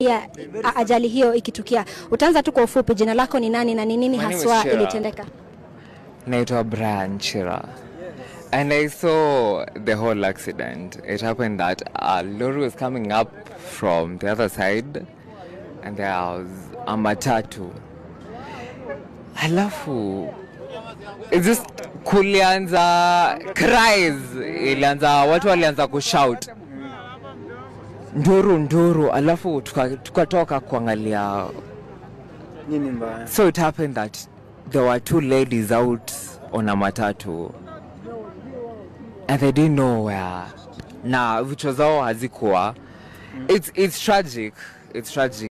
ya a- ajali hiyo ikitukia. Utaanza tu kwa ufupi, jina lako ni nani na ni nini My name is haswa Shira. ilitendeka? naitwa Brian Chira. And I saw the whole accident. It happened that a lorry was coming up from the other side and there was a matatu. Alafu it's just kulianza cries, ilianza watu walianza kushout nduru nduru, alafu tuka- tukatoka kuangalia Nini mbaya? So it happened that there were two ladies out on a matatu and they didn't know where. Na vichwa zao hazikuwa. It's, it's tragic. It's tragic.